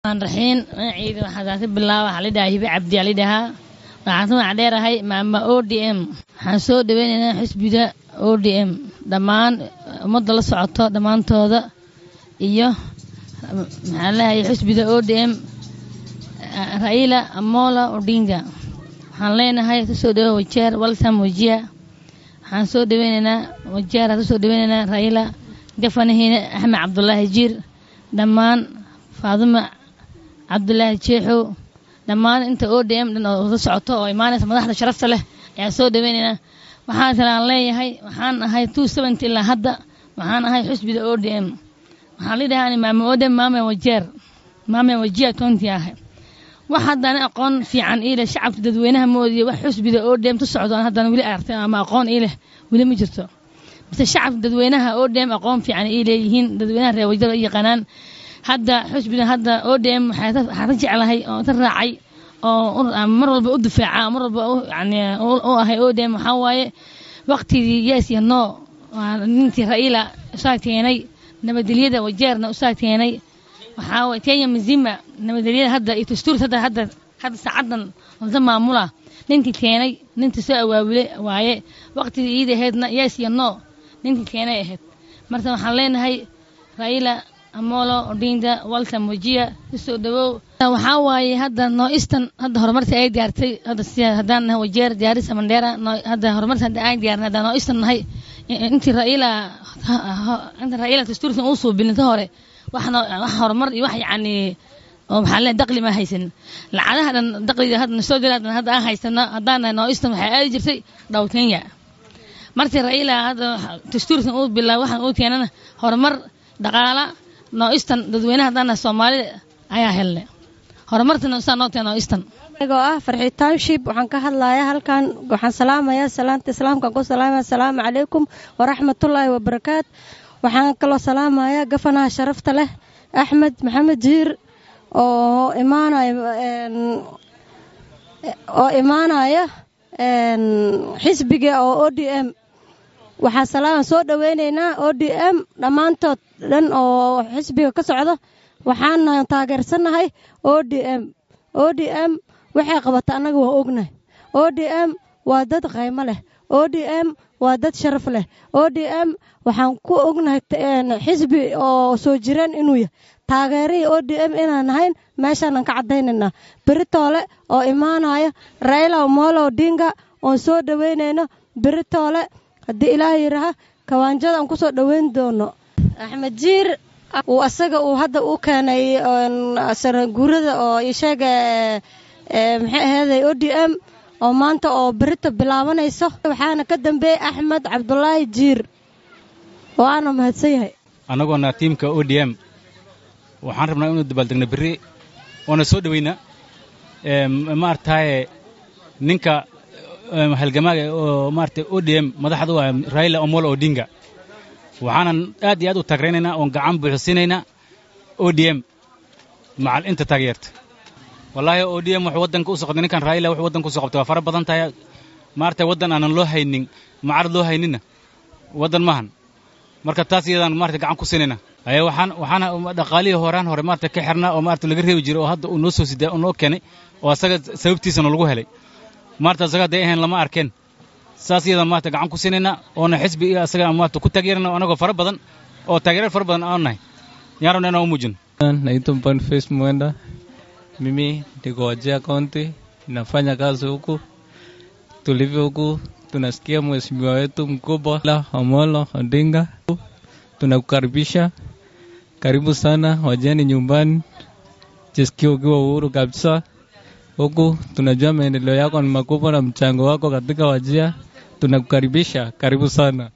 raxiin magaciida waxaa ka bilaaba waxaa lidhahaa hibe cabdi aa lidhahaa waxaan ka magac dheerahay maama o d m waxaan soo dhaweynaynaa xisbiga o d m dhammaan ummadda la socoto dhammaantooda iyo maxaa leeyahay xisbiga o d m raila amola odinga waxaan leenahay kasoo dhawo wajeer waltam wajiya waxaan soo dhaweynaynaa wajeer aan kasoo dhaweynaynaa raila gafanahiina axmed cabdulaahi jiir dhammaan faaduma cabdulaahi jeexow dhammaan inta o d m dhan oo la socoto oo imaanaysa madaxda sharafta leh ayaan soo dhaweynaynaa waxaan kale aan leeyahay waxaan ahay two seventy ilaa hadda waxaan ahay xusbiga o d m waxaan lidhahaa maama o d m maame wajeer maame wajiya county ahay wax haddana aqoon fiican iileh shacabka dadweynaha moodiya wax xusbiga oo dheem tu socdo aan haddana weli aragtay ama aqoon iileh weli ma jirto mise shacabka dadweynaha oo dheem aqoon fiican ii leeyihiin dadweynaha reer wajada yaqaanaan hadda xusbiga hadda oo dheem waxaan ka jeclahay oo ka raacay oo mar walba u difaaca mar walba yani u ahay oo dheem waxaa waaye waqtigii yes iyo no ninkii ra'iila usaa keenay nabadgelyada wajeerna usaa keenay waxaa waye kenya mizima nabadgelyada hadda iyo dastuur hadda hadda hadda saacadan wada maamula ninkii keenay ninkii soo awaabulay waaye waqtigii iida ahaydna yes iyo no ninkii keenay ahayd marka waxaan leenahay raila amolo odinga waltam wajiya kasoo dhawow waxaa waaye hadda noo eastern hadda horumarta ay gaartay hadda si haddaan nahay wajeer diyaarisa mandheera hadda horumarta hadda ay gaarnay haddaan noo eastern nahay intii raila inta raila dastuurkan uu suubinin ka hore wax horumar iyo wax yacni oo maxaa le daqli ma haysan lacagaha dhan daqliga hadda soo gala hadda aan haysano haddaan nahay noo eastern waxay aadi jirtay dhow kenya markii raila hadda dastuurkan uu bilaabay waxaan uu keenana horumar dhaqaala noo eastern dadweynaha haddaan nahay soomaalida ayaa helnay horumartana saa noo keen noo eastern anigoo ah farxi township waxaan ka hadlayaa halkan waxaan salaamayaa salaanta islaamkaan ku salaamaya asalaamu calaykum waraxmatullaahi wabarakaat waxaan kaloo salaamayaa gafanaha sharafta leh axmed maxamed jiir oo imaanaya oo imaanaya xisbiga oo o d m waxaa salaama soo dhoweynaynaa o d m dhammaantood dhan oo xisbiga ka socda waxaana taageersannahay o d m o d m waxay qabata annaga waa ognahay o d m waa dad qaymo leh o d m waa dad sharaf leh o d m waxaan ku ognahay xisbi oo soo jireen inuu yahay taageerihii o d m inaan ahayn meeshaanan ka caddaynaynaa beritoole oo imaanaya raila omolo odinga oon soo dhoweynayno beritoole haddii ilaah yidhaaha kawaanjada aan ku soo dhoweyn doono axmed jiir uu asaga uu hadda u keenay guurada oo isheega maxay aheeday o d m oo maanta oo berito bilaabanayso waxaana ka dambeeyey axmed cabdulaahi jiir waana mahadsan yahay annagoona tiimka o d m waxaan rabnaa inuu dabaaldegna berri oona soo dhoweynaa maarataye ninka halgamaaga oo maarata o d m madaxda u ah raila omolo odinga waxaanan aad iyo aad u taagraynaynaa oon gacan buuxsiinaynaa o d m macal inta taageerta wallaahi o d m wuxuu waddanka u soqotay ninkan raila wuxuu waddanka u soo qabtay waa fara badan tahay maarata waddan aanan loo haynin macarad loo hayninna waddan maahan marka taas iyadaan maarata gacan ku siinayna aye waxaan waxaana dhaqaalihii horaan hore maarata ka xirnaa oo maarata laga reebi jiray oo hadda uu noo soo sidaa oo noo keenay oo asaga sababtiisana lagu helay maarata asaga hadday ahayn lama arkeen saas iyadaan maarata gacan ku siinaynaa oona xisbi iyo asaga maarata ku taageerana anagoo fara badan oo taageerar fara badan aan nahay yaan rabna inaan u muujino naitwa Boniface Mwenda mimi niko Wajir County nafanya kazi huku tulivyo huku tunasikia mheshimiwa wetu mkubwa la Omolo Odinga tunakukaribisha karibu sana wajeni nyumbani jisikia ukiwa uhuru kabisa huku tunajua maendeleo yako ni makubwa na mchango wako katika Wajir tunakukaribisha karibu sana